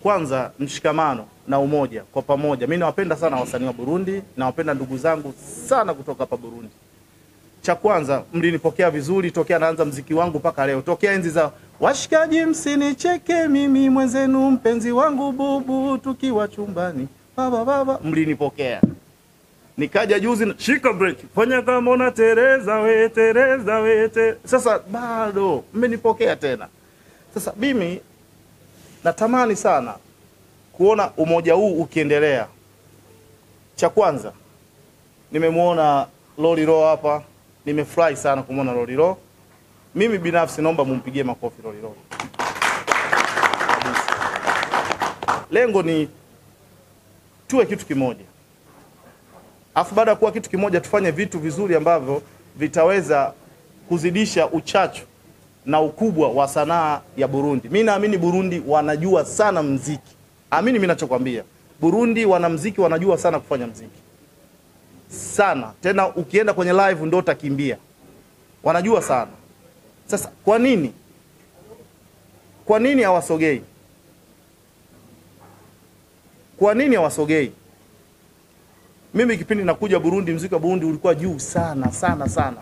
kwanza mshikamano na umoja kwa pamoja. Mimi nawapenda sana wasanii wa Burundi, nawapenda ndugu zangu sana kutoka hapa Burundi. Cha kwanza mlinipokea vizuri tokea naanza mziki wangu mpaka leo, tokea enzi za washikaji, msinicheke mimi mwenzenu, mpenzi wangu bubu, tukiwa chumbani baba baba, mlinipokea nikaja juzi na- shika break, fanya kama una Tereza we Tereza we te. Sasa bado mmenipokea tena. Sasa mimi natamani sana kuona umoja huu ukiendelea. Cha kwanza nimemwona Lolilo hapa, nimefurahi sana kumwona Lolilo. Mimi binafsi naomba mumpigie makofi Lolilo. Kabisa. Lengo ni tuwe kitu kimoja, alafu baada ya kuwa kitu kimoja tufanye vitu vizuri ambavyo vitaweza kuzidisha uchachu na ukubwa wa sanaa ya Burundi. Mi naamini Burundi wanajua sana mziki, amini mi nachokwambia, Burundi wana mziki, wanajua sana kufanya mziki sana, tena ukienda kwenye live ndo utakimbia, wanajua sana. Sasa kwa nini, kwa nini hawasogei? Kwa nini hawasogei? Mimi kipindi nakuja Burundi, mziki wa Burundi ulikuwa juu sana sana sana.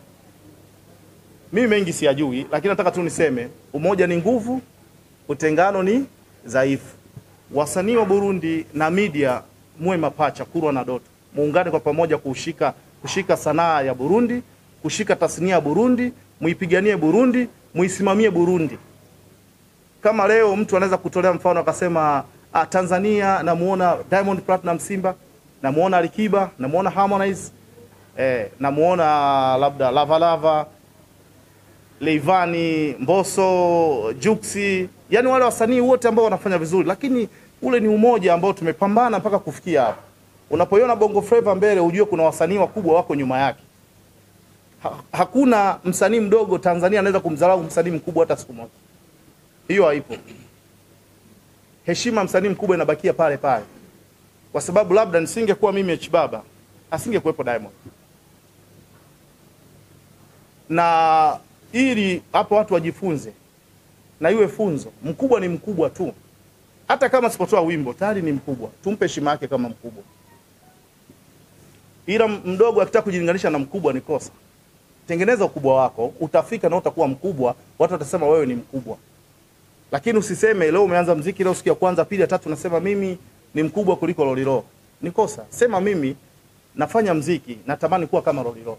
Mimi mengi siyajui, lakini nataka tu niseme umoja ni nguvu, utengano ni dhaifu. Wasanii wa Burundi na media muwe mapacha, kurwa na doto, muungane kwa pamoja kushika kushika sanaa ya Burundi, kushika tasnia ya Burundi, muipiganie Burundi, muisimamie Burundi. Kama leo mtu anaweza kutolea mfano akasema ah, Tanzania namuona Diamond Platinum Simba, namuona Alikiba, namuona Harmonize, eh, namuona labda Lava Lava, Leivani, Mbosso, Juksi, yani wale wasanii wote ambao wanafanya vizuri, lakini ule ni umoja ambao tumepambana mpaka kufikia hapa. Unapoiona Bongo Flava mbele, ujue kuna wasanii wakubwa wako nyuma yake. Ha, hakuna msanii mdogo Tanzania anaweza kumdharau msanii mkubwa hata siku moja. Hiyo haipo. Heshima msanii mkubwa inabakia pale pale, kwa sababu labda nisingekuwa mimi H Baba, asingekuwepo Diamond na ili hapo watu wajifunze na iwe funzo. Mkubwa ni mkubwa tu, hata kama sipotoa wimbo tayari ni mkubwa, tumpe heshima yake kama mkubwa. Ila mdogo akitaka kujilinganisha na mkubwa ni kosa. Tengeneza ukubwa wako, utafika na utakuwa mkubwa, watu watasema wewe ni mkubwa. Lakini usiseme leo umeanza mziki, leo siku ya kwanza, pili, ya tatu, nasema mimi ni mkubwa kuliko Lolilo. Ni kosa. Sema mimi nafanya mziki, natamani kuwa kama Lolilo.